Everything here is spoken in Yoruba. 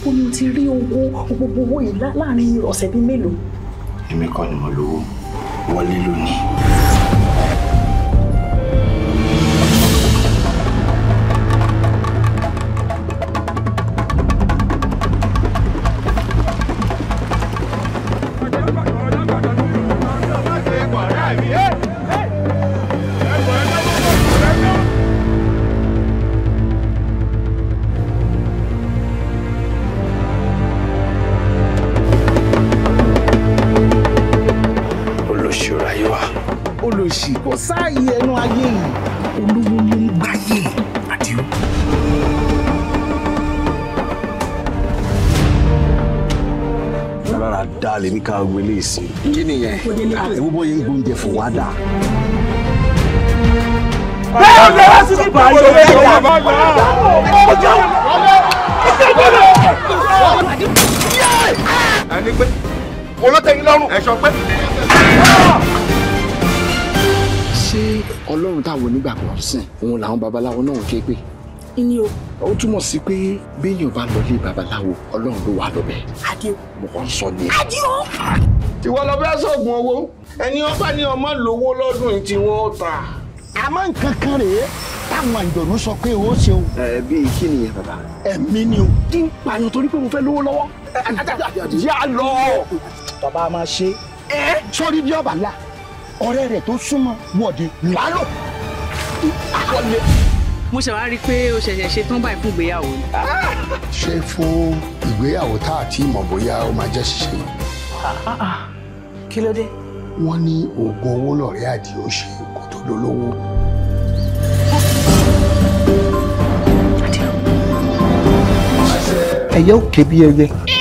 ó ní o ti rí owó gbogbo owó yìí lá- láàrin ọ̀sẹ̀ bíi mélòó. èmi kọ́ ni mo lówó wọlé lónìí. olóṣèlú ayé wa. olùsì kò sáàyè ẹnu ayé yìí olówó ló ń gbáyé àdìo. rárá dá lèmi ká gbélé ìsìn. kí nìyẹn ewu bọ́ yẹn gbóúnjẹ fún wa dà. bẹ́ẹ̀ ni wọ́n sì ti bá yọ lẹ́yìn ẹni pé olótẹ́yìn lọ́rùn ẹ̀ṣọ́ pé. ṣé ọlọ́run táwọn onígbàgbọ́ sìn òun làwọn babaláwo náà ń ké pé. ní o ó túmọ̀ sí pé béèyàn bá lọ lé babaláwo ọlọ́run ló wà lọ́bẹ̀. Adéo. mo kàn ń sọ ni. Adéo. ìwọ lọ fẹ́ sọ̀gùn owó ẹni ọba ní ọmọ lówó lọ́dún yìí tí wọ́n ta. àmọ́ nǹkan kan rèé táwọn àjọ̀nú sọ pé ó ṣe o ẹ bíi kí nìyẹn bàbá. ẹ̀mí ni o. kí n pààyàn torí pé mo fẹ́ lówó lọ́wọ́. yà lọ. bàbá a máa ṣe é sọ́rí bí ọba la ọ̀rẹ́ rẹ̀ tó súnmọ́ wọ̀de lálọ́. mo ṣe wá rí i pé o ṣẹ̀ṣẹ̀ ṣe tán báyìí fún ìgbéyàwó ni. ṣé fún ìgbéyàwó tá a ti mọ̀ bóyá ó máa jẹ́ ṣíṣe kí ló dé. wọ́n ní oògùn owó lọ̀rẹ́ àdìo ṣe kó tó dolówó. ẹyẹ ò ké bí ẹyẹ